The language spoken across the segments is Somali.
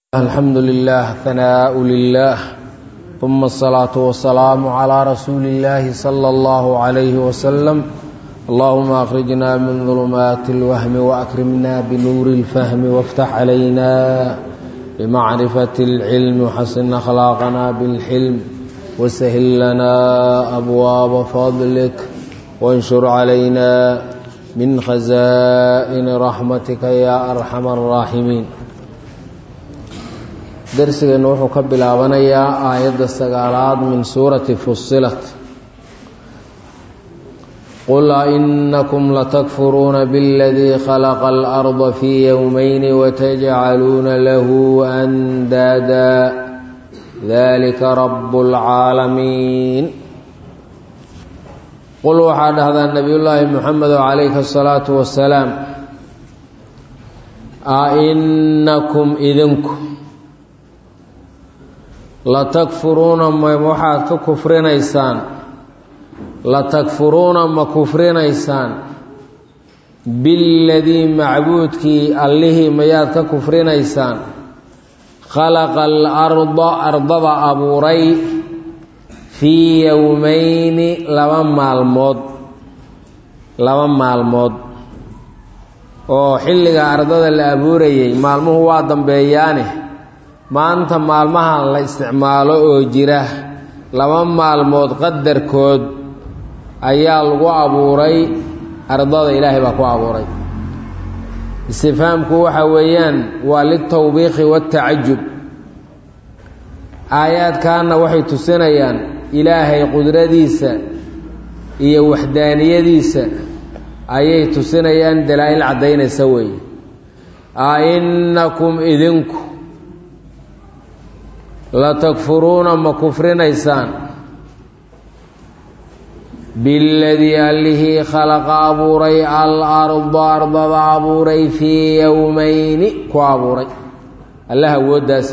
الحمد لله ثناء لله ثم الصلاة والسلام على رسول الله صلى الله عليه وسلم اللهم أخرجنا من ظلمات الوهم وأكرمنا بنور الفهم وافتح علينا بمعرفة العلم وحسن أخلاقنا بالحلم وسهل لنا أبواب فضلك وانشر علينا من خزائن رحمتك يا أرحم الراحمين darsigeennu wuxuu ka bilaabanayaa aayadda sagaalaad min suurati fusilat qul ainakum latakfuruuna biاladii khalaqa alarda fii yowmayni watajcaluuna lahu andaada dalika rabu اlcaalamiin qul waxaa dhahdaa nebiyullaahi moxamedo calayhi asalaatu wasalaam ainakum idinku latakfuruuna ma waxaad ka kufrinaysaan latakfuruuna ma kufrinaysaan biladii macbuudkii allihii mayaad ka kufrinaysaan khalaqa alarda ardada abuuray fii yowmayni laba maalmood laba maalmood oo xilliga ardada la abuurayay maalmuhu waa dambeeyaane maanta maalmaha la isticmaalo oo jira laba maalmood qadarkood ayaa lagu abuuray ardada ilaahay baa ku abuuray istifaamku waxa weeyaan waa litawbiikhi waatacajub aayaadkaana waxay tusinayaan ilaahay qudradiisa iyo waxdaaniyadiisa ayay tusinayaan dalaa-il caddaynaysa weeye a innakum idinku latakfuruuna ma kufrinaysaan biladii allihii khalaqa abuuray alarda ardada abuuray fii yowmayni ku abuuray allah awooddaas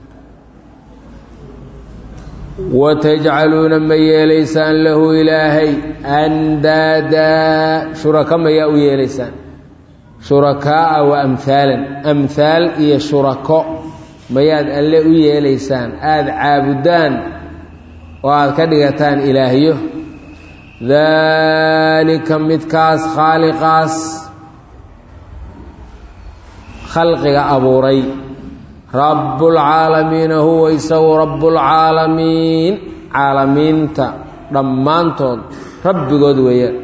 watajcaluuna ma yeelaysaan lahu ilaahay andaadaa shuraka mayaa u yeelaysaan shurakaaa wa amhaalan amhaal iyo shurako mayaad alle u yeelaysaan aada caabudaan oo aada ka dhigataan ilaahyo daalika midkaas khaaliqaas khalqiga abuuray rabbulcaalamiina huwa isagu rabbulcaalamiin caalamiinta dhammaantood rabbigood weeyaan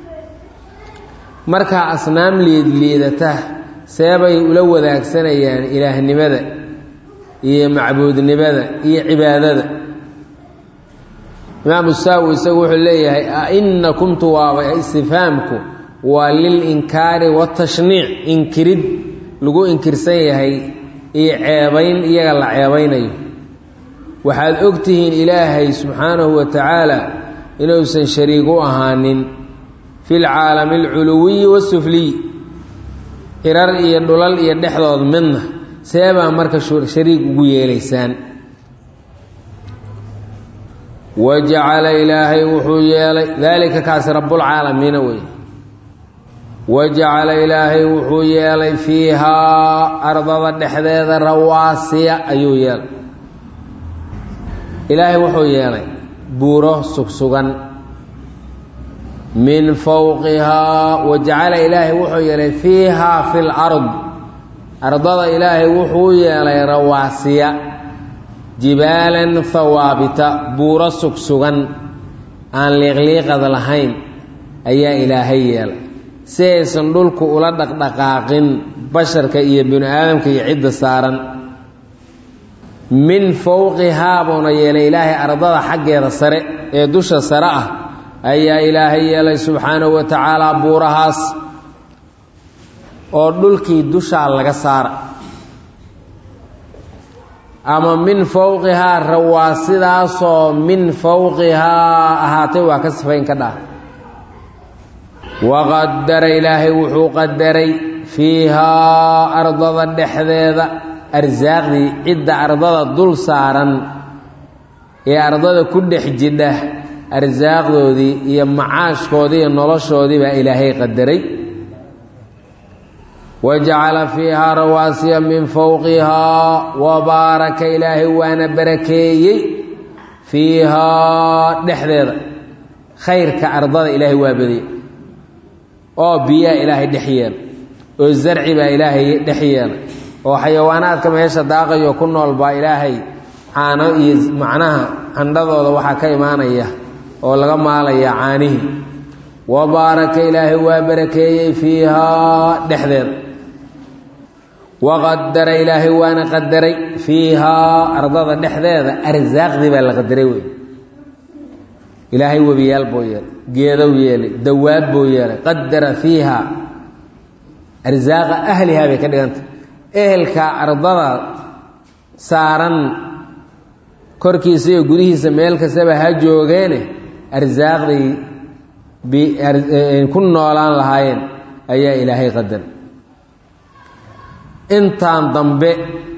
markaa asnaam liidliidata seebay ula wadaagsanayaan ilaahnimada iyo macbuudnimada iyo cibaadada imaamu saawi isagu wuxuu leeyahay ainakumtu waaba istifhaamku waa lilinkaari watashniic inkirid lagu inkirsan yahay iyo ceebayn iyaga la ceebaynayo waxaad ogtihiin ilaahay subxaanahu wa tacaala inuusan shariig u ahaanin fi lcaalami alculuwiyi wasufliy cirar iyo dhulal iyo dhexdood midna seebaa marka shariig ugu yeelaysaan wajacala ilaahay wuxuu yeelay daalika kaasi rabbulcaalamiina wey wajacala ilaahay wuxuu yeelay fiihaa ardada dhexdeeda rawaasiya ayuu yeelay ilaahay wuxuu yeelay buuro sugsugan min fowqihaa wajacala ilaahay wuxuu yeelay fiihaa fi lard ardada ilaahay wuxuu yeelay rawaasiya jibaalan hawaabita buuro sugsugan aan liiqliiqad lahayn ayaa ilaahay yeelay si aysan dhulku ula dhaqdhaqaaqin basharka iyo binu aadamka iyo cidda saaran min fowqihaa buuna yeelay ilaahay ardada xaggeeda sare ee dusha sare ah ayaa ilaahay yeelay subxaanahu wa tacaala buurahaas oo dhulkii dushaa laga saara ama min fowqihaa rawaasidaasoo min fowqihaa ahaatay waa ka sifayn ka dhah waqadara ilaahay wuxuu qadaray fiihaa ardada dhexdeeda arsaaqdii cidda ardada dul saaran ee ardada ku dhex jidha arsaaqdoodii iyo macaashkoodii iyo noloshoodii baa ilaahay qadaray wajacala fiihaa rawaasiya min fowqihaa wabaaraka ilaahay waana barakeeyey fiihaa dhexdeeda khayrka ardada ilaahay waa badiyey oo biyaa ilaahay dhex yeela oo zarci baa ilaahay dhex yeela oo xayawaanaadka meesha daaqayo ku nool baa ilaahay caano iyo macnaha candhadooda waxaa ka imaanaya oo laga maalaya caanihii wa baaraka ilaahay waa barakeeyey fiihaa dhexdeeda waqadara ilaahay waana qadaray fiihaa ardada dhexdeeda arsaaqdii baa la qadaray wey ilaahay webiyaal buu yeelay geedow yeelay dawaab buu yeelay qadara fiiha arsaaqa ahlihaa bay ka dhigantay ehelka ardada saaran korkiisa iyo gudihiisa meel kastaba ha joogeene arsaaqday ku noolaan lahaayeen ayaa ilaahay qadaray intaan dambe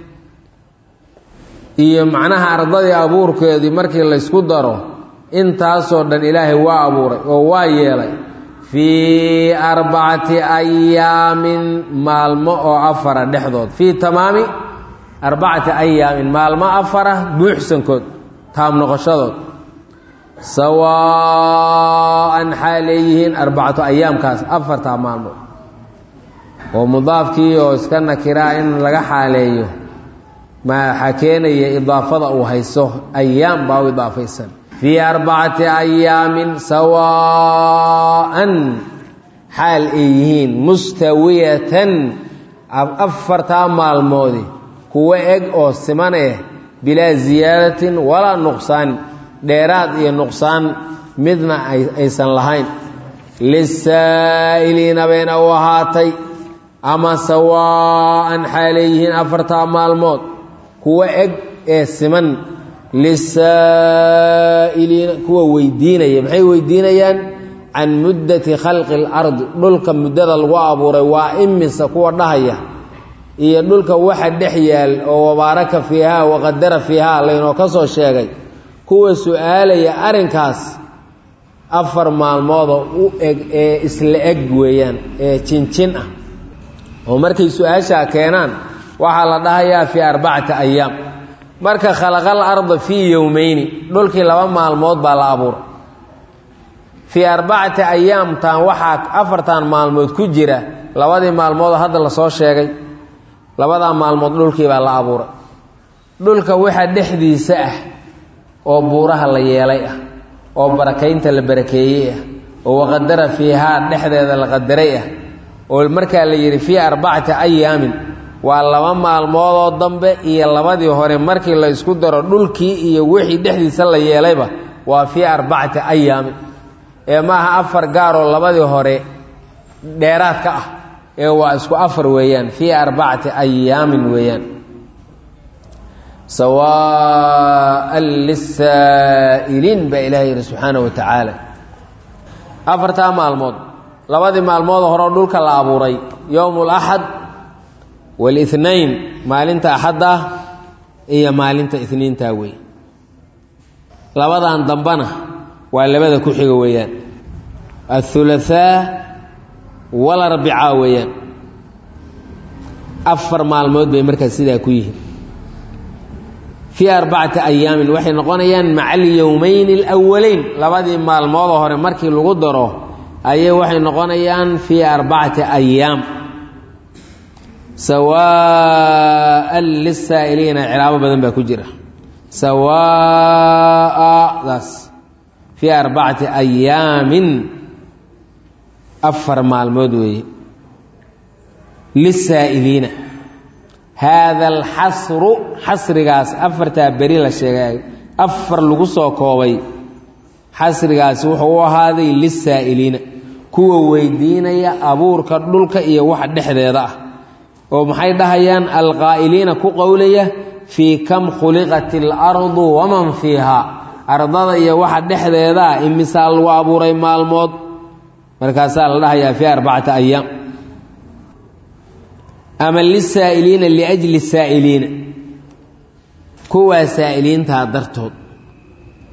iyo macnaha ardadii abuurkeedii markii laysku daro intaasoo dhan ilaahay waa abuuray oo waa yeelay fii arbacati ayaamin maalmo oo afara dhexdood fii tamaami arbacati ayaamin maalmo afara buuxsankood taam noqoshadood sawaa'an xaa leeyihiin arbacatu ayaamkaas afartaa maalmood oo mudaafkii oo iska nakiraa in laga xaaleeyo maxaa keenaya idaafada uu hayso ayaam baa u idaafaysan fii arbacati ayaamin sawaa'an xaal ay yihiin mustawiyatan afartaa maalmoodi kuwo eg oo siman eh bilaa ziyaadatin walaa nuqsaan dheeraad iyo nuqsaan midna aysan lahayn lisaa'iliina bayna u ahaatay ama sawaa'an xaalay yihiin afartaa maalmood kuwo eg ee siman lisaa'iliina kuwa weydiinaya maxay weydiinayaan can muddati khalqi اlardi dhulka muddada lagu abuuray waa imisa kuwa dhahaya iyo dhulka waxa dhex yaal oo wabaaraka fiihaa waqadara fiihaa laynoo ka soo sheegay kuwa su-aalaya arrinkaas afar maalmoodoo u eg ee isla eg weeyaan ee jinjin ah oo markay su-aashaa keenaan waxaa la dhahayaa fii arbacati ayaam marka khalaqal arda fii yowmeyni dhulkii laba maalmood baa la abuuray fii arbacati ayaamtan waxaa afartan maalmood ku jira labadii maalmoodoo hadda lasoo sheegay labadaa maalmood dhulkii baa la abuuray dhulka waxa dhexdiisa ah oo buuraha la yeelay ah oo barakaynta la barakeeyey ah oo waqadara fiihaa dhexdeeda la qadaray ah oo markaa la yidhi fii arbacati ayaamin waa laba maalmoodoo dambe iyo labadii hore markii la ysku daro dhulkii iyo wixii dhexdiisa la yeelayba waa fii arbacati ayaamin ee maaha afar gaaroo labadii hore dheeraadka ah ee waa isku afar weeyaan fii arbacati ayaamin weeyaan sawaa'an lisaa'iliin baa ilahay yidhi subxaana wa tacaala afartaa maalmood labadii maalmood horeo dhulka la abuuray yowm اlaxad wاlithnain maalinta axadda iyo maalinta ithniinta wey labadan dambana waa labada ku xiga weeyaan aلthulaثaa walarbica weeyaan afar maalmood bay markaas sidaa ku yihiin fii arbacati ayaamin waxay noqonayaan maca alyowmeyn اlأwaleyn labadii maalmoodoo hore markii lagu daro ayay waxay noqonayaan fii arbacati ayaam sawaa'an lisaa'iliina cilaabo badan baa ku jira sawaaadaas fii arbacati ayaamin afar maalmood weeye lisaa'iliina haada alxasru xasrigaas afartaa beri la sheegay afar lagu soo koobay xasrigaasi wuxuu u ahaaday lisaa'iliina kuwa weydiinaya abuurka dhulka iyo waxa dhexdeeda ah oo maxay dhahayaan alqaa'iliina ku qowlaya fii kam khuliqat alardu waman fiihaa ardada iyo waxa dhexdeeda ah imisaa lagu abuuray maalmood markaasaa la dhahayaa fii arbacati ayaam ama lisaa'iliina liajli saa'iliina kuwaa saa'iliintaa dartood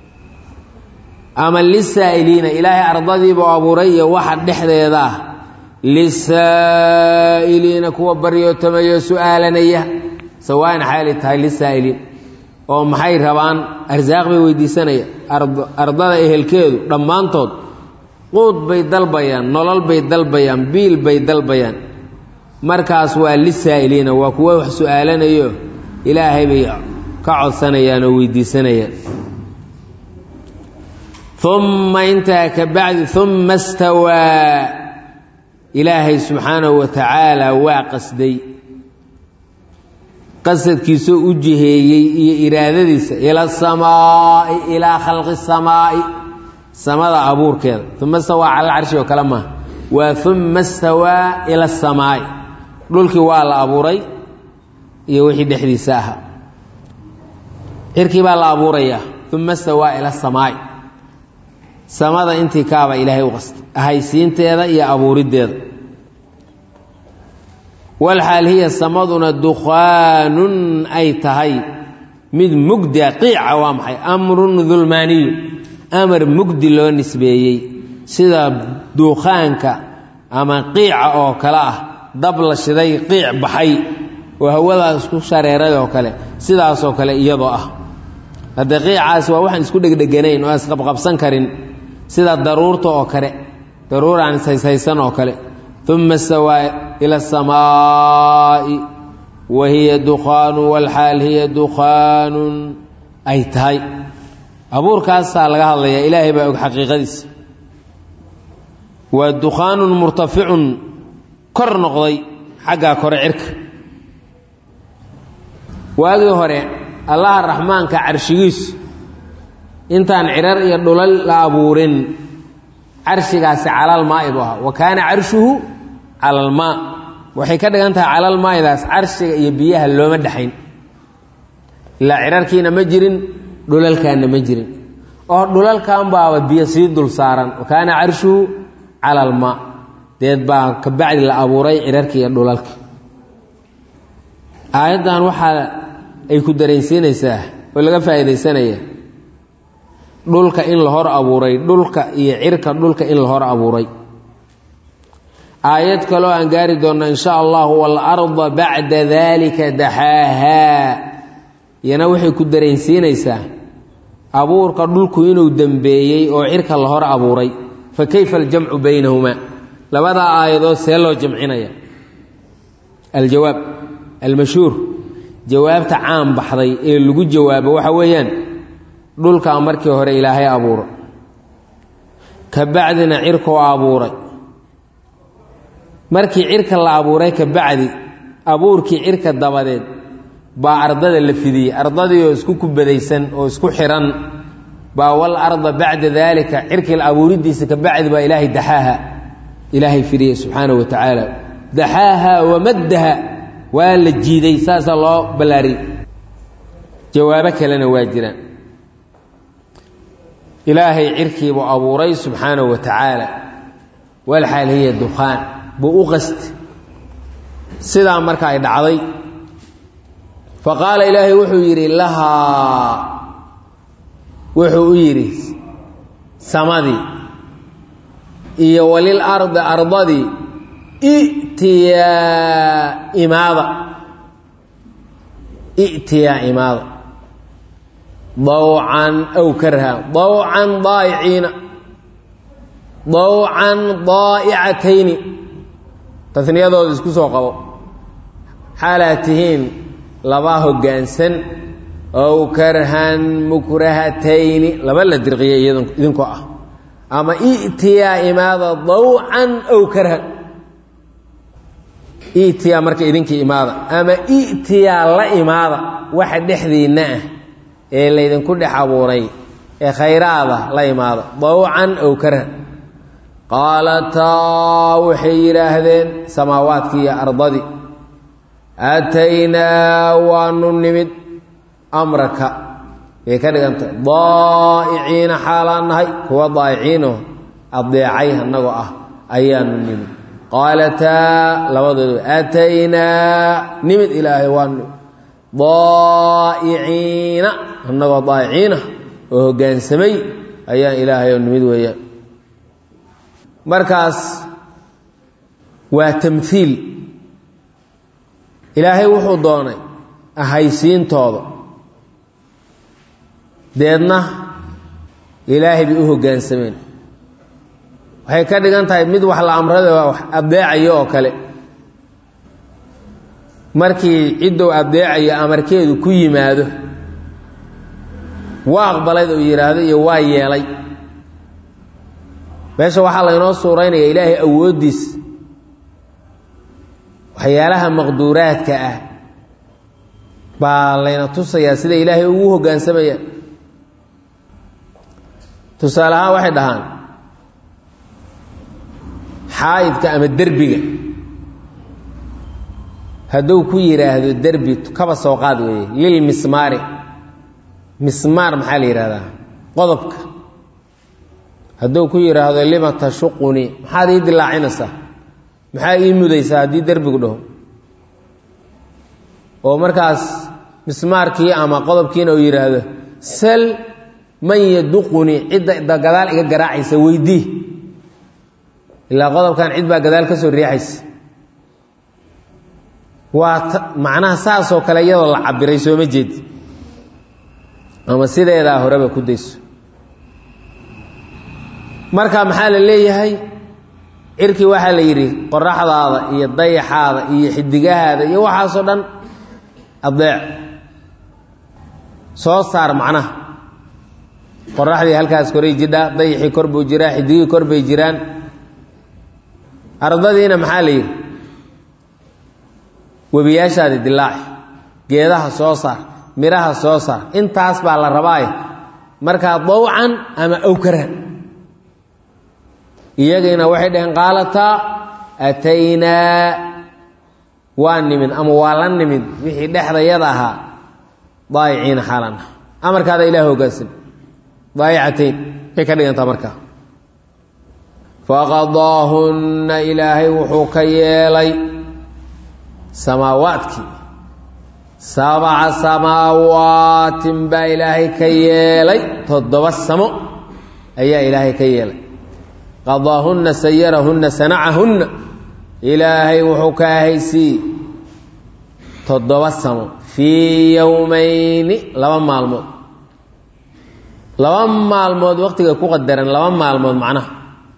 ama lisaa'iliina ilaahay ardadiibuu abuuray iyo waxa dhexdeeda ah lisaa'iliina kuwa baryootamaya su-aalanaya sawaan xaali tahay lisaa'iliin oo maxay rabaan arsaaq bay weydiisanaya ardada ehelkeedu dhammaantood quud bay dalbayaan nolol bay dalbayaan biil bay dalbayaan markaas waa lisaa'iliina waa kuwa wax su-aalanayo ilaahay bay ka codsanayaan oo weydiisanayaan uma intaa ka bacdi uma stawaa ilaahay subxaanahu wa tacaala waa qasday qasadkiisoo u jiheeyey iyo iraadadiisa ila asamaa'i ilaa khalqi samaa'i samada abuurkeeda uma stawaa cala alcarshi oo kale maaha waa uma stawaa ila asamaa'i dhulkii waa la abuuray iyo wixii dhexdiisa ahaa cirkii baa la abuurayaa uma stawaa ila asamaa'i samada intii kaaba ilaahay u qastay ahaysiinteeda iyo abuuriddeeda walxaal hiya samaduna dukhaanun ay tahay mid mugdia qiica waa maxay amrun dulmaaniyu amar mugdi loo nisbeeyey sida duukhaanka ama qiica oo kale ah dab la shiday qiic baxay oo hawadaas isku shareeray oo kale sidaasoo kale iyadoo ah haddee qiicaasi waa waxaan isku dhegdheganayn oo isqabqabsan karin sida daruurta oo kale daruur aan ishayshaysan oo kale uma stawaa ila asamaa'i wa hiya dukhaanu walxaal hiya dukhaanun ay tahay abuurkaasaa laga hadlayaa ilaahay baa og xaqiiqadiisa waa dukhaanun murtaficun kor noqday xaggaa kore cirka waagii hore allaha raxmaanka carshigiisu intaan cirar iyo dhulal la abuurin carshigaasi calalmaa'i buu ahaa wa kaana carshuhu calalmaa waxay ka dhigan tahay calalmaa'idaas carshiga iyo biyaha looma dhexayn ilaa cirarkiina ma jirin dhulalkaanna ma jirin oo dhulalkan baaba biyo sii dul saaran wa kaana carshuhu calalmaa deed baa ka bacdi la abuuray cirarki iyo dhulalka aayaddan waxaa ay ku dareensiinaysaa oo laga faa'iidaysanaya dhulka in la hor abuuray dhulka iyo cirka dhulka in la hor abuuray aayad kaloo aan gaari doonna in sha allahu waalarda bacda dalika daxaahaa iyana waxay ku dareensiinaysaa abuurka dhulku inuu dembeeyey oo cirka la hor abuuray fa kayfa aljamcu baynahumaa labadaa aayadood see loo jamcinaya aljawaab almashhuur jawaabta caan baxday ee lagu jawaabo waxa weeyaan dhulkaa markii hore ilaahay abuuro ka bacdina cirkoo abuuray markii cirka la abuuray ka bacdi abuurkii cirka dabadeed baa ardada la fidiyey ardadii oo isku kubadaysan oo isku xihan baa wal arda bacda daalika cirkii la abuuridiisa ka bacdi baa ilaahay daxaaha ilaahay fidiyey subxaanahu wa tacaala daxaaha wamaddaha waa la jiiday saasaa loo ballaariyey jawaabo kalena waa jiraan ilaahay cirkiibuu abuuray subxaanahu wa tacaala walxaal hiya dukhaan buu u qasti sidaa marka ay dhacday fa qaala ilaahay wuxuu yidhi lahaa wuxuu u yidhi samadii iyo walil ardi ardadii i'tiyaa imaada i'tiyaa imaada dawcan aw karha dawcan daa'iciina dawcan daa'icatayni tasniyadooda isku soo qabo xaalaad tihiin laba hoggaansan ow karhan mukrahatayni laba la dirqiyay idinkoo ah ama i'tiyaa imaada dawcan aw karhan i'tiyaa marka idinkii imaada ama i'tiyaa la imaada waxa dhexdiinna ah ee laydinku dhex abuuray ee khayraada la imaada dawcan ow karhan qaalataa waxay yidhaahdeen samaawaadkii iyo ardadii aataynaa waanu nimid amraka bay ka dhigantahay daa'iciina xaalaan nahay kuwa daa'iciinoo adeecay annagoo ah ayaanu nimid qaalataa labadooda aataynaa nimid ilaahay waanu daa'iciina annagoo daa'iciina oo hoggaansamay ayaan ilaahay oo nimid weeyaan markaas waa tamhiil ilaahay wuxuu doonay ahaysiintooda deedna ilaahay bay u hoggaansameen waxay ka dhigan tahay mid wax la amrada wax addeecayo oo kale markii ciddou addeecayo amarkeedu ku yimaado waa aqbalayd uu yidhaahdo iyo waa yeelay meesha waxaa laynoo suuraynaya ilaahay awooddiis waxyaalaha maqduuraadka ah baa layna tusayaa sida ilaahay ugu hoggaansamaya tusaale ahaan waxay dhahaan xaa'idka ama derbiga hadduu ku yidhaahdo derbi kaba soo qaad weeye lil mismaari mismaar maxaa la yidhahdaa qodobka hadduu ku yidhaahdo lima tashuqunii maxaad ii dilaacinaysaa maxaa ii mudaysaa haddii derbigu dhaho oo markaas mismaarkii ama qodobkiina uu yidhaahdo sal man yaduqunii cidda gadaal iga garaacaysa weydii ilaa qodobkan cid baa gadaal ka soo riixaysa waa macnaha saasoo kale iyadoo la cabiray sooma jeed ama sideedaa horeba ku dayso marka maxaa la leeyahay cirkii waxaa la yidhi qoraxdaada iyo dayaxaada iyo xidigahaada iyo waxaasoo dhan adeec soo saar macnaha qoraxdii halkaas koray jidhaa dayaxii kor buu jiraa xidigihii kor bay jiraan ardadiina maxaa la yidhi webiyaashaadi dilaaci geedaha soo saar midhaha soo saar intaas baa la rabaaye markaa dawcan ama awkaran iyagiina waxay dhaheen qaalataa ataynaa waa nimid ama waa la nimid wixii dhexdayada ahaa daayiciina xaalan ah amarkaada ilaah hoggaansan daayicatayn bay ka dhigantaa markaa faqadaahunna ilaahay wuxuu ka yeelay samaawaadkii sabca samaawaatin baa ilaahay ka yeelay toddoba samo ayaa ilaahay ka yeelay qadaahunna sayarahunna sanacahunna ilaahay wuxuu ka ahaysiiyey toddoba samo fii yowmayni laba maalmood laba maalmood waqtiga ku qadaran laba maalmood macnaha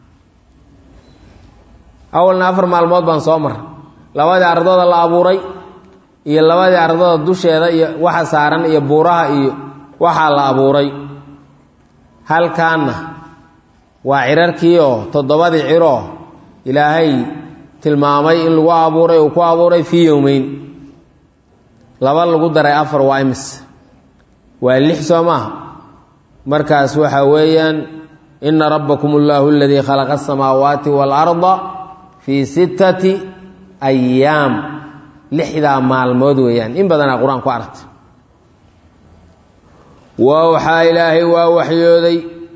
awalna afar maalmood baan soo maray labadii ardooda la abuuray iyo labadii ardooda dusheeda iyo waxa saaran iyo buuraha iyo waxaa la abuuray halkaanna waa cirarkii oo toddobadii ciroo ilaahay tilmaamay in lagu abuuray uu ku abuuray fii yowmeyn laba lagu daray afar waa imis waa lix soo maaha markaas waxaa weeyaan ina rabbakum allahu aladii khalaqa asamaawaati waalarda fii sittati ayaam lixdaa maalmood weeyaan in badanaa qur-aan ku aragtay waxaa ilaahay waa waxyooday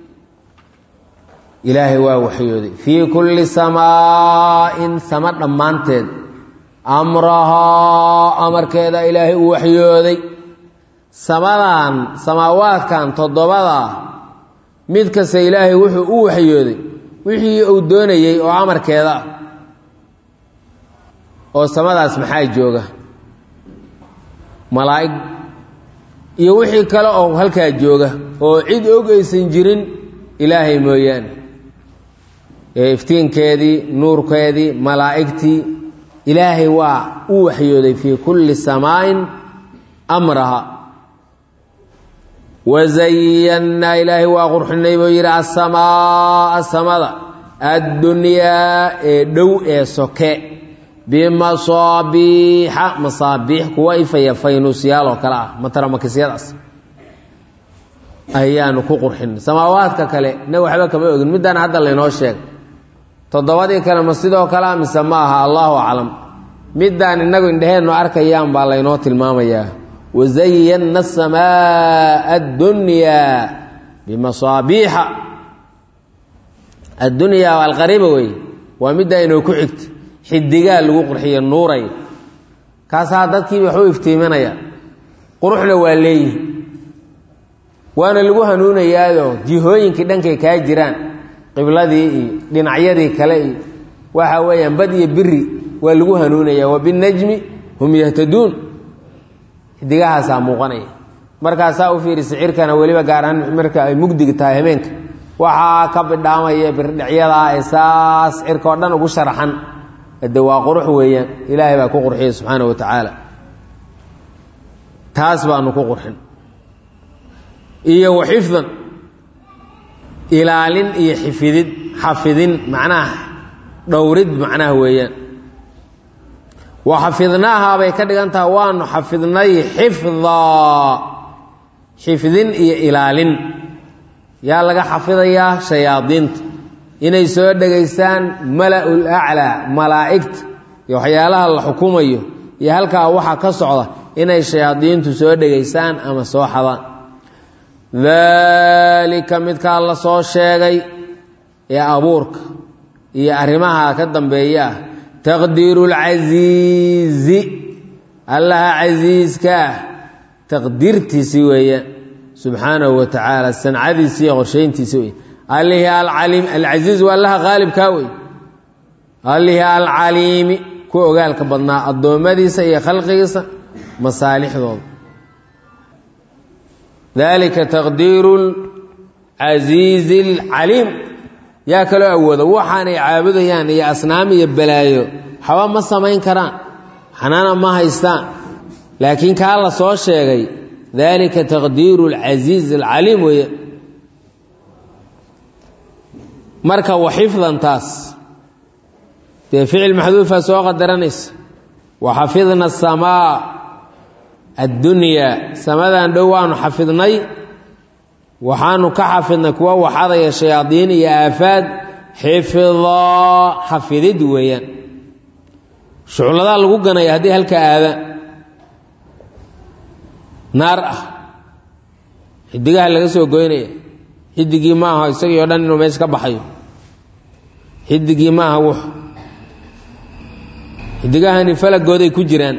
ilaahay waa waxyooday fii kulli samaa'in sama dhammaanteed amrahaa amarkeeda ilaahay uu waxyooday samadan samaawaadkan toddobadaa mid kasta ilaahay wuxuu u waxyooday wixii uu doonayey oo amarkeeda ah oo samadaas maxaa jooga malaa'ig iyo wixii kale oo halkaa jooga oo cid og aysan jirin ilaahay mooyaane ee iftiinkeedii nuurkeedii malaa'igtii ilaahay waa u waxyooday fii kulli samaa'in amraha wazayannaa ilaahay waa qurxinay buu yidhi asamaaa samada addunyaa ee dhow ee soke bimasaabiixa masaabiix kuwa ifaya faynuusyaal oo kale ah mataramakisiyadaas ayaanu ku qurxinay samaawaadka kale na waxba kama ogin middaan hadda laynoo sheegay toddobadii kale ma sidoo kale a mise ma aha allahu aclam middaan innagu indheheennu arkayaan baa laynoo tilmaamayaa wazayanna asamaa addunyaa bimasaabiixa addunyaa alqariiba wey waa middaa inoo ku xigta xidigaa lagu qurxiyo nuuray kaasaa dadkii waxu iftiiminaya quruxna waa leeyihi waana lagu hanuunayaayoo jihooyinkii dhankay kaa jiraan qibladii iyo dhinacyadii kale iyo waxa weeyaan bad iyo biri waa lagu hanuunaya wa binajmi hum yahtaduun xidigahaasaa muuqanaya markaasaa u fiiri sicirkana weliba gaaraan marka ay mugdiga tahay habeenka waxaa ka bidhaamaya birdhicyadaa ee saas cirka oo dhan ugu sharaxan de waa qurux weeyaan ilaahay baa ku qurxiya subxaana wa tacaala taas baanu ku qurxin iyo wa xifdan ilaalin iyo xifidid xafidin macnaha dhowrid macnaha weeyaan wa xafidnaahaa bay ka dhigan tahay waanu xafidnay xifdaa xifdin iyo ilaalin yaa laga xafidayaa shayaadiinta inay soo dhegaystaan mala-ul aclaa malaa'igta iyo waxyaalaha la xukumayo iyo halkaa waxaa ka socda inay shayaadiintu soo dhegaystaan ama soo xadaan daalika midkaa la soo sheegay ee abuurka iyo arrimaha ka dambeeya ah taqdiiru lcasiizi allaha casiiska ah taqdiirtiisii weeyaan subxaanahu wa tacaala sancadiisi iyo qorshayntiisi wey allihii alcaliim alcasiiz waa allaha qaalibkaa wey allihii alcaliimi ku ogaalka badnaa addoommadiisa iyo khalqigiisa masaalixdooda dalika taqdiiru lcasiizi alcaliim yaa kaloo awooda waxaanay caabudayaan iyo asnaam iyo balaayo waxba ma samayn karaan xanaana ma haystaan laakiin kaa la soo sheegay dalika taqdiiru alcasiiz alcaliim weeye marka wa xifdantaas dee ficil maxduufa soo qadaranaysa wa xafidna asamaa addunyaa samadan dhow waanu xafidnay waxaanu ka xafidnay kuwa waxadaya shayaadiin iyo aafaad xifdaa xafidid weeyaan shucladaa lagu ganaya haddii halka aadaan naar ah xidigaha laga soo goynaya xidigii ma aha isagii o dhan inuu meesha ka baxayo xidigii ma aha wux xidigahani falagooday ku jiraan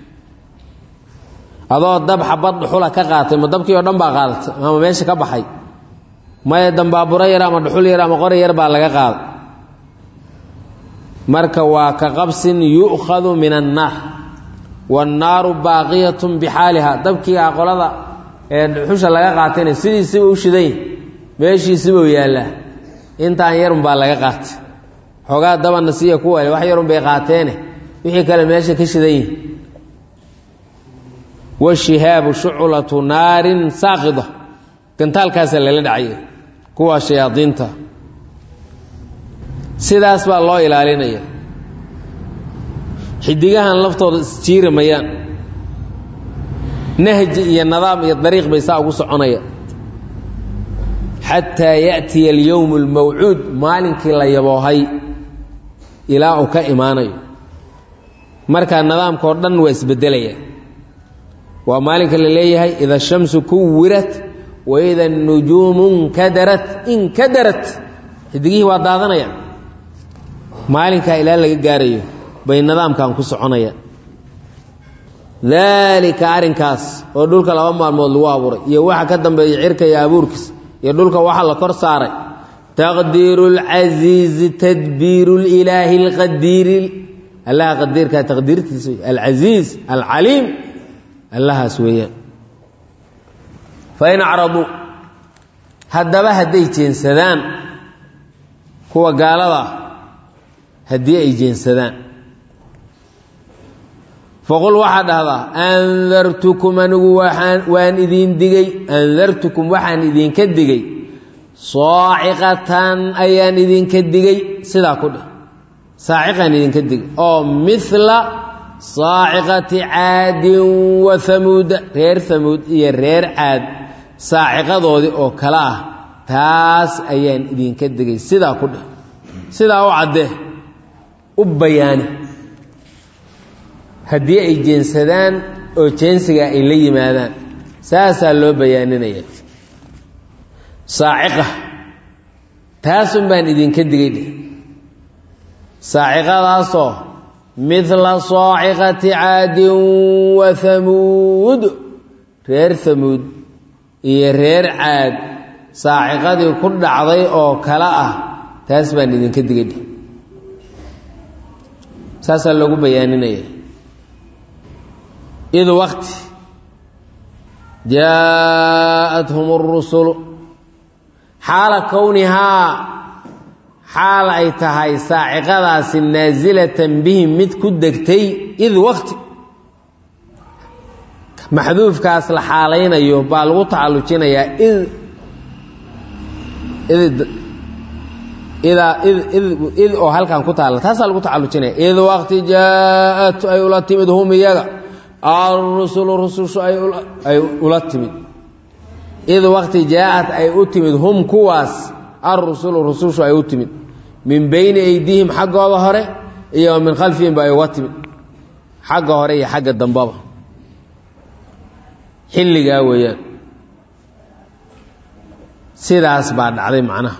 adoo dab xabad dhuxula ka qaatay ma dabkii oo dhan baa qaadatay ama meesha ka baxay maya dambaaburo yar ama dhuxul yar ama qori yar baa laga qaaday marka waa ka qabsin yu'khadu min annaar waannaaru baaqiyatun bixaaliha dabkii a qolada ee dhuxusha laga qaatayna sidiisiba u shidan yahi meeshiisibuu yaallaa intaan yarunbaa laga qaatay xoogaa dabana siiya ku wale wax yarun bay qaateene wixii kale meesha ka shidan yihi washihaabu shuclatu naarin saaqida gantaalkaasa lala dhacaya kuwaa shayaadiinta sidaas baa loo ilaalinaya xidigahan laftooda isjiiri mayaan nahji iyo nidaam iyo dariiq bay saa ugu soconaya xataa yaأtiya alyowm اlmawcuud maalinkii la yaboohay ilaa uu ka imaanayo markaa nidaamka oo dhan waa isbedelaya waa maalinka la leeyahay ida الshamsu kuwirat waida الnujuumu nkadarat inkadarat xidigihii waa daadanaya maalinkaa ilaa laga gaarayo bay nidaamkan ku soconaya daalika arrinkaas oo dhulka laba maalmood lagu abuuray iyo waxa ka dambeeya cirka iyo abuurkiisa iyo dhulka waxa la kor saaray taqdiiru اlcasiizi tadbiiru اlilaahi اlqadiiri allaha qadiirkaa taqdiirtiisa alcasiiz alcaliim allahaas weeyaan fain acraduu haddaba hadday jeensadaan kuwa gaalada ah haddii ay jeensadaan faqul waxaa dhahdaa andartukum anigu waaan waan idiin digey andartukum waxaan idinka digey saaciqatan ayaan idinka digey sidaa ku dheh saaciqaan idinka digey oo mila saaciqati caadin wa hamuuda reer hamuud iyo reer caad saaciqadoodii oo kale ah taas ayaan idinka digey sidaa ku dheh sidaa u caddee u bayaani haddii ay jeensadaan oo jeensiga ay la yimaadaan saasaa loo bayaaninaya saaciqa taasun baan idinka digay dheh saaciqadaasoo midla saaciqati caadin wa hamuud reer hamuud iyo reer caad saaciqadii ku dhacday oo kale ah taas baan idinka digay dheh saasaa loogu bayaaninaya id waqti jaa-athum اrusulu xaala kownihaa xaal ay tahay saaciqadaasi naasilatan bihim mid ku degtay id waqti maxduufkaas la xaalaynayo baa lagu tacallujinayaa id id idaa id id id oo halkan ku taalla taasaa lagu tacallujinaya id waqti jaa-at ay ula timid hum iyaga alrusulu rusushu ay ula timid id waqti jaa-at ay u timid hum kuwaas alrusulu rusushu ay u timid min bayni aydiihim xaggooda hore iyo min khalfihim ba ay uga timid xagga hore iyo xagga dambaba xilligaa weeyaan sidaas baa dhacday macnaha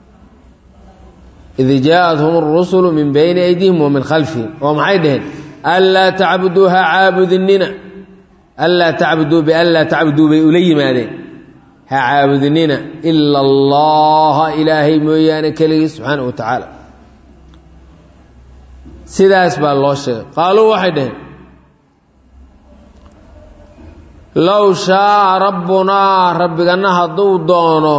id jaa-athum arusulu min bayni aydihim wa min khalfihim oo maxay dhaheen anlaa tacbuduu ha caabudinina anlaa tacbuduu bianlaa tacbuduu bay ula yimaadeen ha caabudinina ila allaha ilaahay mooyaane keligii subxaana wa tacaala sidaas baa loo sheegay qaaluu waxay dhaheen low shaaa rabbunaa rabbigana hadduu doono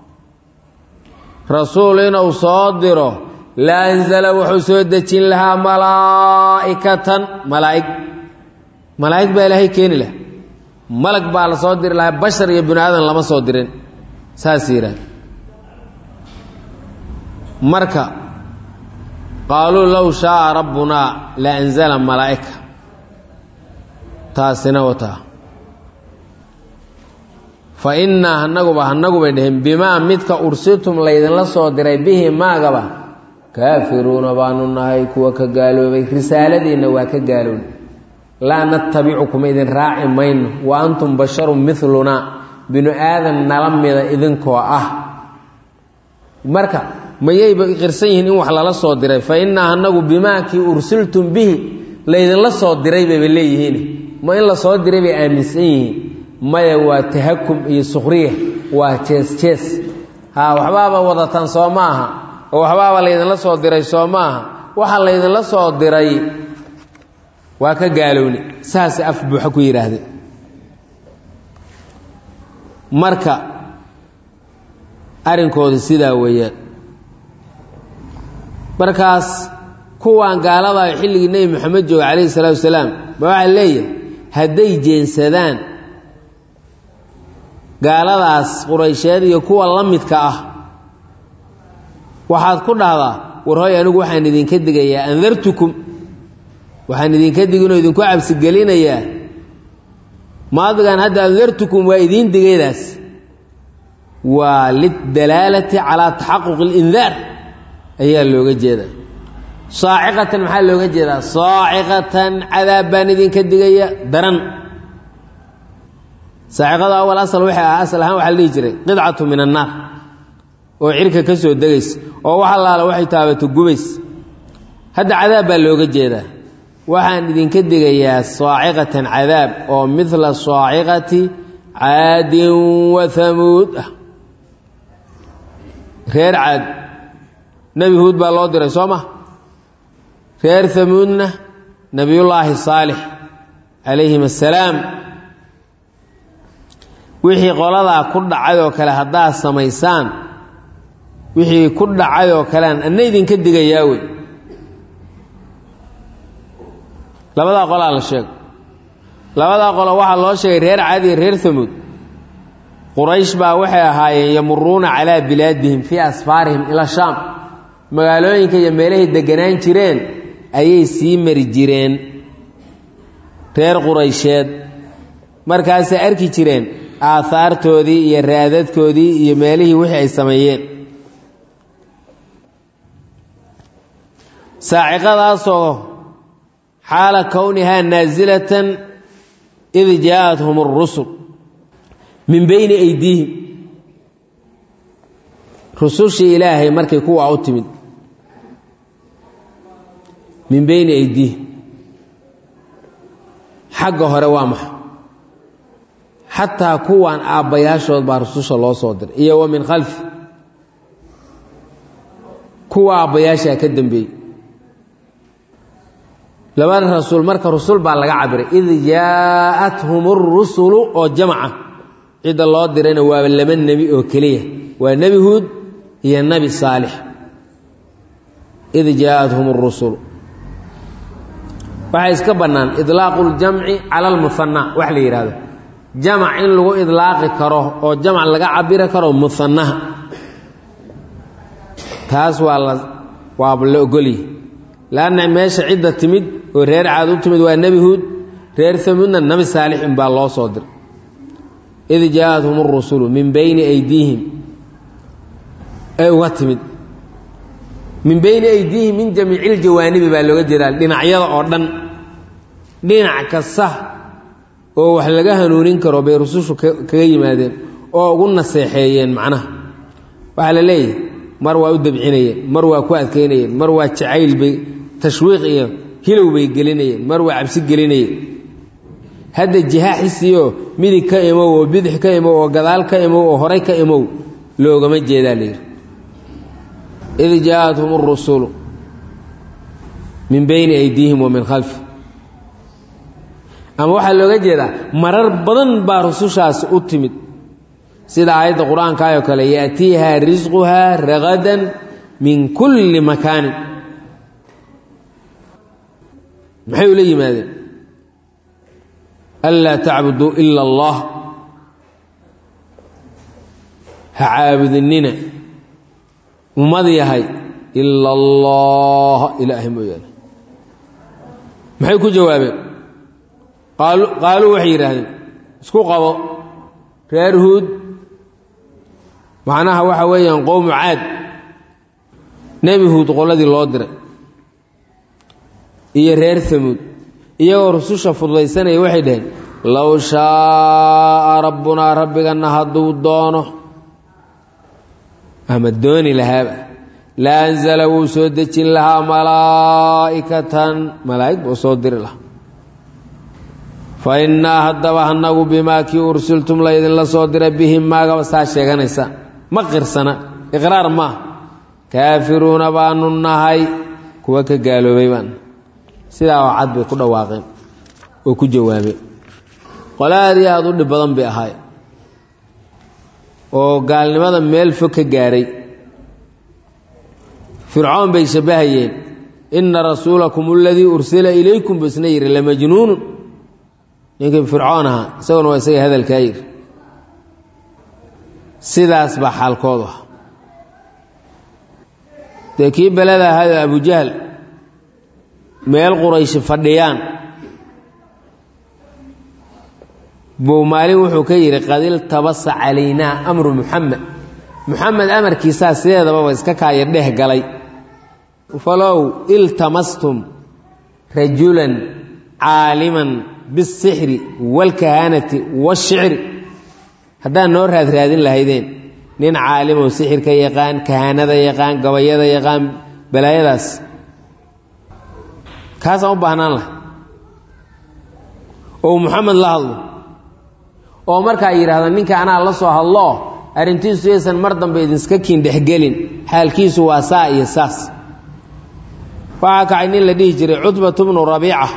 rasuul inuu soo diro la anzala wuxuu soo dejin lahaa malaa'ikatan malaa'ig malaa'ig baa ilaahay keeni laha malag baa la soo diri lahaa bashar iyo bini aadan lama soo dirin saas yidhaah marka qaaluu low shaaa rabbunaa la anzala malaa'ika taasina wataa fa innaa hanaguba hanagu bay dhaheen bimaa midka ursitum laydinla soo diray bihi maagaba kaafiruuna baanu nahay kuwa ka gaaloobay risaaladiinna waa ka gaaloobay laa natabicukum idin raaci mayno wa antum basharun milunaa binu aadan nala mida idinkoo ah marka mayayba qirsan yihiin in wax lala soo diray fa innaa hanagu bimaa kii ursiltum bihi laydinla soo diray bayba leeyihiin ma in la soo diray bay aaminsan yihiin maya waa tahakum iyo sukhriya waa jees jees haa waxbaaba wadataan soo ma aha oo waxbaaba laydinla soo diray soo ma aha waxa laydinla soo diray waa ka gaalowni saasay af buuxa ku yidhaahde marka arrinkooda sidaa weeyaan markaas kuwan gaaladayo xilligii nebi moxamed jooga calayhi salaatu wasalaam ba waxaa leeyahay hadday jeensadaan gaaladaas quraysheed iyo kuwa la midka ah waxaad ku dhahdaa war hoy anigu waxaan idinka digayaa andartukum waxaan idinka diginoo idinku cabsigelinayaa maadigan hadda andartukum waa idiin digaydaas waa lidalaalati calaa taxaquqi اlindaar ayaa looga jeedaa saaciqatan maxaa looga jeedaa saaciqatan cadaab baan idinka digaya daran saaciqada awal asal waxay ah asal ahaan waxaa la dhihi jiray qidcatu min annaar oo cirka ka soo degaysa oo wax allaala waxay taabato gubays hadda cadaab baa looga jeedaa waxaan idinka digayaa saaciqatan cadaab oo midla saaciqati caadin wa hamuud ah reer caad nebi huud baa loo diray soo ma reer hamuudna nebiyullaahi saalix calayhim assalaam wixii qoladaa ku dhacay oo kale haddaad samaysaan wixii ku dhacay oo kalean anna idinka digayaa wey labadaa qolaa la sheego labadaa qolo waxaa loo sheegay reer caadi iyo reer hamuud quraysh baa waxay ahaayeen yamuruuna calaa bilaadihim fii asfaarihim ila shaam magaalooyinka iyo meelahay deganaan jireen ayay sii mari jireen reer quraysheed markaasay arki jireen aahaartoodii iyo raadadkoodii iyo meelihii wixii ay sameeyeen saaciqadaasoo xaala kownihaa naasilatan id jaa-athum اrusul min bayni aydiihim rusushii ilaahay markay kuwaa u timid min bayni aydiihim xagga hore waa maxa xataa kuwan aabbayaashood baa rususha loo soo diray iyo wa min khalfi kuwa aabbayaashaa ka dambeeyey labada rasuul marka rusul baa laga cabiray id jaa'athum rusulu oo jamaca cidda loo dirayna waaba laba nebi oo keliya waa nebi huud iyo nebi saalix id jaa'athum rusulu waxaa iska bannaan idlaaqu ljamci cala almuhanna wax la yidhahdo jamac in lagu idlaaqi karo oo jamac laga cabiri karo muhannaha taas waa la waaba la ogolyi laanna meesha cidda timid oo reer caad u timid waa nebi huud reer hamuudna nebi saalix inbaa loo soo diray id jaa'athum arusulu min bayni aydiihim ay uga timid min bayni aydiihim min jamiici ljawaanibi baa looga jeedaa dhinacyada oo dhan dhinac kasta oo wax laga hanuunin karo bay rusushu kaga yimaadeen oo ugu naseexeeyeen macnaha waxaa la leeyahay mar waa u dabcinayeen mar waa ku adkaynayeen mar waa jacayl bay tashwiiq iyo hilow bay gelinayeen mar waa cabsi gelinayeen hadda jiha xisiyo midig ka imow oo bidix ka imow oo gadaal ka imow oo horay ka imow loogama jeedaa layidhi id jaa'athum arusulu min bayni aydiihim wa min khalfi ama waxaa looga jeedaa marar badan baa rusushaasi u timid sida aayadda qur-aankaayoo kale yaatiiha risquhaa ragadan min kulli makaanin maxay ula yimaadeen anlaa tacbuduu ila allah ha caabudinina ummad yahay ila allah ilaahay mooyaane maxay ku jawaabeen qaaluu waxay yidhaahdeen isku qabo reer huud macnaha waxa weeyaan qowmu caad nebi huud qoladii loo diray iyo reer hamuud iyagoo rususha fududaysanaya waxay dhaheen low shaaa rabbunaa rabbiganna hadduu doono ama dooni lahaaba la anzala wuu soo dejin lahaa malaa'ikatan malaa'ig buu soo diri lahaa fa innaa haddaba annagu bimaa kii ursiltum laydinla soo diray bihim maagaba saa sheeganaysa ma qirsana iqraar maah kaafiruuna baanu nahay kuwa ka gaaloobay baan sidaa oo cad bay ku dhawaaqeen oo ku jawaabeen qole aad iyo aada u dhib badan bay ahaay oo gaalnimada meel fog ka gaaray fircoon bay shabbahayeen inna rasuulakum aladii ursila ilaykum buu isna yidhi lamajnuunun ninkii fircoon ahaa isaguna waa isaga hadalkaa yidhi sidaas baa xaalkoodu ah dee kii beleda ahaado abujahl meel qurayshi fadhiyaan buu maalin wuxuu ka yidhi qad iltabasa calaynaa amru muxamed muxamed amarkiisaa sideedababa iska kaaya dheh galay falow iltamastum rajulan caaliman biاsixri wاlkahaanati wاshicri haddaad noo raadraadin lahaydeen nin caalimow sixirka yaqaan kahaanada yaqaan gabayada yaqaan balaayadaas kaasaan u baahnaan lahay oo muxamed la hadlo oo markaa yidhaahda ninka anaa la soo hadloo arrintiisu yaysan mar dambe idinska kiin dhexgelin xaalkiisu waa saa iyo saas waxaa kacay nin la dhihi jiray cutbatu bnu rabiica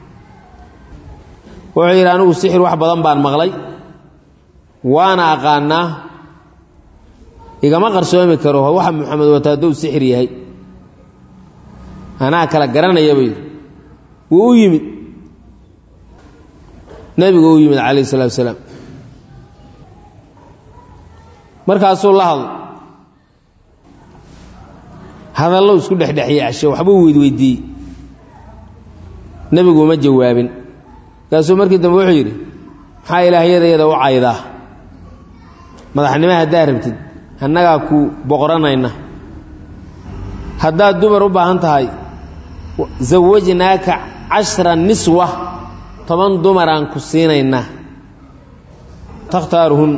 wuxuu yidhi anigu sixir wax badan baan maqlay waana aqaanaa igama qarsoomi karo waxa muxamed wata hadduu sixir yahay anaa kala garanaya buu yidhi wuu u yimid nebigu u yimid calayh isalaatu wasalaam markaasuu la hadlo hadallo isku dhexdhexiyey cashe waxbuu weydweydiiyey nebigu uma jawaabin markaasuu markii dambe wuxuu yidhi maxaa ilaahyadayada u caydaa madaxnimo haddaad rabtid annagaa ku boqoranayna haddaad dumar u baahan tahay zawajnaaka cashra niswa toban dumaraan ku siinaynaa takhtaaruhun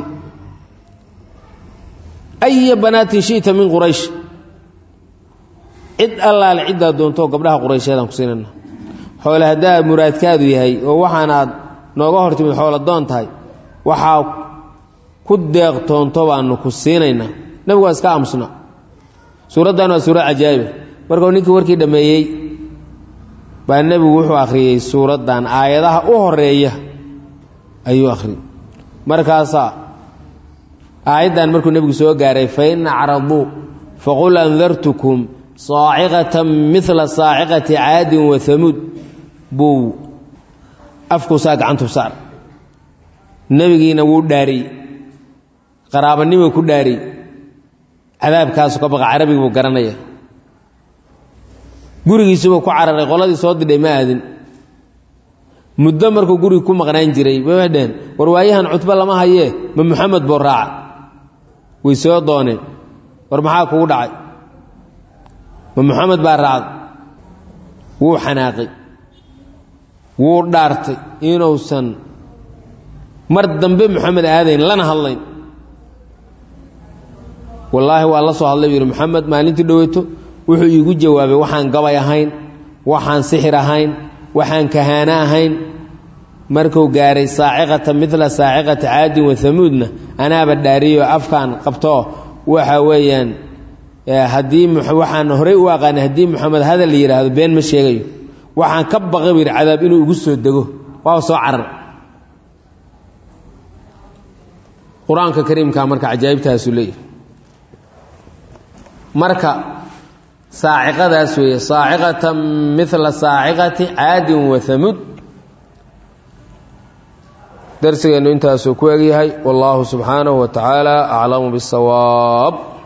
aya banaatin shi'ta min quraysh cid allaale ciddaad doontoo gabdhaha quraysheedaan ku siinayna xoole haddaa muraadkaadu yahay oo waxaan aad nooga hor timid xoolo doon tahay waxaa ku deeqtoonto baanu ku siinaynaa nebigu waa iska aamusna suuraddan waa suurad cajaa'iba markuu ninkii warkii dhammeeyey baa nebigu wuxuu akhriyey suuraddan aayadaha u horeeya ayuu akhriyey markaasaa aayaddan markuu nebigu soo gaaray fain acraduu faqul andartukum saaciqatan midla saaciqati caadin wa hamuud buu afkuusaa gacantu saar nebigiina wuu dhaariyey qaraabanimuu ku dhaariyey cadaabkaasu ka baqa carabigi buu garanaya gurigiisubuu ku cararay qoladii soo didhay ma aadin muddo markuu guriga ku maqnaan jiray bay waxay dheheen war waayahan cutbo lama hayee ma muxamed buu raaca way soo dooneen war maxaa kugu dhacay ma muxamed baa raacday wuu xanaaqay wuu dhaartay inuusan mar dambe moxamed aadayn lana hadlayn wallaahi waa la soo hadlay buu yidhi moxamed maalintii dhoweyto wuxuu iigu jawaabay waxaan gabay ahayn waxaan sixir ahayn waxaan kahaano ahayn markuu gaaray saaciqata midla saaciqati caadin wa hamuudna anaaba dhaariyo afkaan qabtoo waxa weeyaan haddii waxaan horey u aqaanay haddii moxamed hadal la yidhaahdo been ma sheegayo waxaan ka baqay buu yidhi cadaab inuu igu soo dego waa soo carar qur-aanka kariimkaa marka cajaa'ibtaasuu leeyahy marka saaciqadaas weeye saaciqatan midla saaciqati caadin wa hamuud darsigeennu intaasuu ku egyahay wallaahu subxaanahu wa tacaala aclamu bisawaab